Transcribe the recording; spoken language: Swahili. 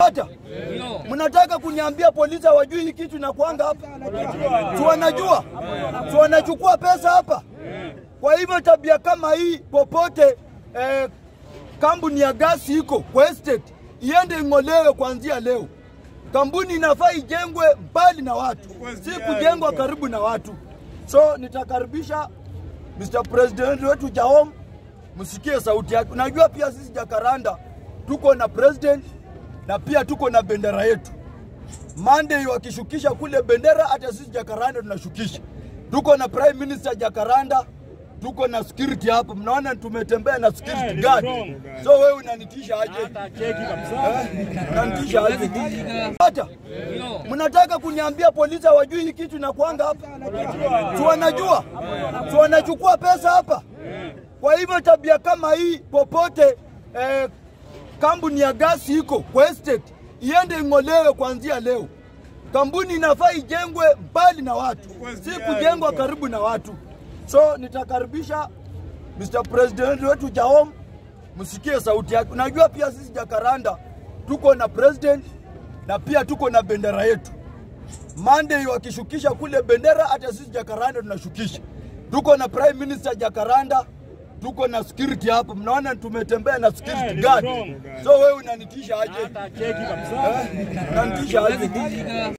Hata mnataka kuniambia polisi hawajui hii kitu inakuanga hapa? Si wanajua, si wanachukua pesa hapa. Kwa hivyo tabia kama hii popote eh, kampuni ya gasi iko kwa estate iende ing'olewe kuanzia leo. Kampuni inafaa ijengwe mbali na watu, si kujengwa karibu na watu. So nitakaribisha Mr. President wetu Jahom, msikie sauti yake. Unajua pia sisi Jakaranda tuko na president na pia tuko na bendera yetu. Monday wakishukisha kule bendera, hata sisi Jakaranda tunashukisha. Tuko na prime minister Jakaranda, tuko na security hapo. Mnaona tumetembea na security guard. So wewe unanitisha aje? Eh, Unanitisha aje? Hata mnataka kuniambia polisi hawajui hii kitu inakuanga hapa? Si wanajua, si wanachukua pesa hapa. Kwa hivyo tabia kama hii popote eh, kampuni ya gasi iko kwa estate iende ing'olewe kuanzia leo. Kampuni inafaa ijengwe mbali na watu, si kujengwa karibu na watu. So nitakaribisha Mr. President wetu Jahom, msikie sauti yake. Unajua pia sisi Jakaranda tuko na president na pia tuko na bendera yetu. Monday wakishukisha kule bendera, hata sisi Jakaranda tunashukisha. Tuko na prime minister Jakaranda, tuko na security hapo. Mnaona tumetembea na security guard. So wewe unanitisha aje? Eh, Unanitisha aje?